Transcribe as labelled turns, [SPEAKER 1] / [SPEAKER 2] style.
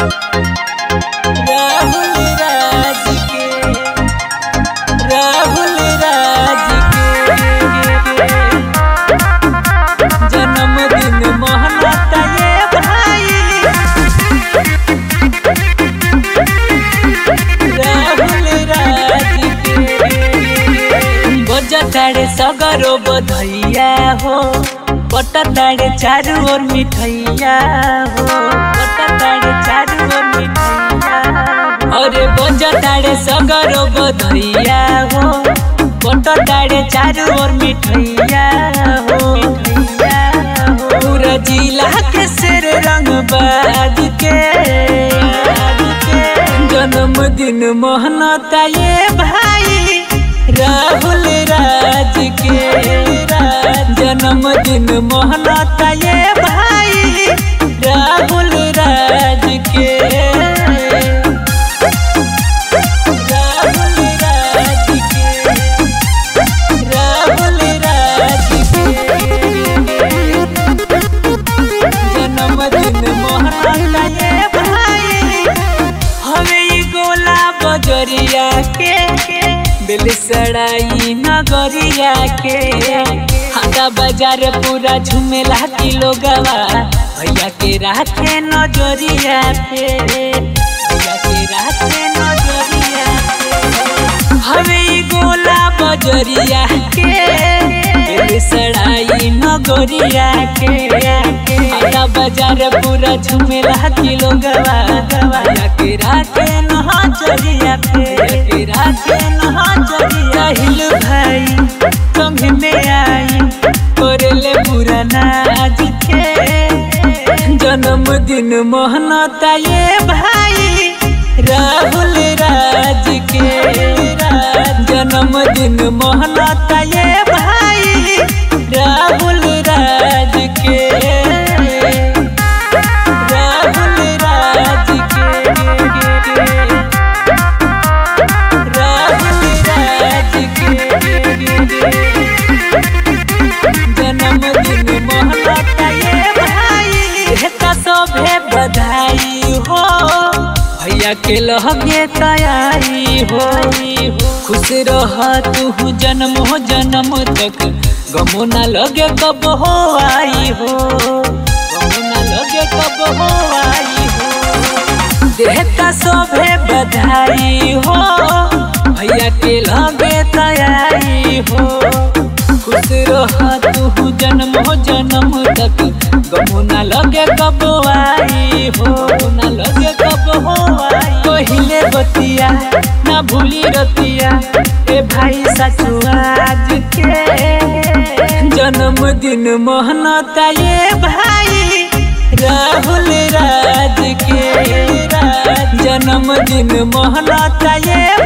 [SPEAKER 1] राहुल राज के राहुल राज के जन्मदिन मनाता ये भाई राहुल राज के बजताड़े सगरो बधैया हो पटताड़े चारू ओर मिठैया हो पटताड़े चारू ओर मिठैया अरे बजताड़े सगरो बधैया हो पटताड़े चारू ओर मिठैया हो मिठैया हो पूरा जिला के सिर रंग बाज के जन्मदिन मोहनता ये भाई राहुल राज के जन्मदिन मोहनता ये भाई राहुल राज के राहुल राज के राहुल राज के जन्मदिन मोहनता ये भाई हवे ई गोला बजरिया के दिल सड़ाई नगरिया के हाथा बाजार पूरा झुमेला की लोगवा भैया के राखे नजरिया पे भैया के राखे नजरिया पे हवे ई गोला बजरिया के दिल सड़ाई नगरिया के हाथा बाजार पूरा झुमेला की लोगवा भैया के राखे नजरिया पे के राखे नजरिया हिल भाई संग में आई करले पूरा नाच के जन्मदिन मोहनता ये भाई राहुल राज के जन्मदिन मोहनता ये भाई राहुल राज के राहुल राज के राहुल राज के जन्मदिन मोहनता ये भाई हेता सभे बधाई हो भैया के लहगे तैयारी हो खुश रह तू जन्म हो जन्म तक गमो ना लगे कब हो आई हो गमो ना लगे कब हो आई हो देहता सभे बधाई हो भैया के लगे तैयारी हो खुश रह तू जन्म हो जन्म तक गमो ना लगे कब आई हो ना लगे कब हो आई पहिले बतिया ना भूली रतिया ए भाई सचु आज के जन्मदिन मोहनता ये भाई राहुल राज के जन्मदिन मोहनता ये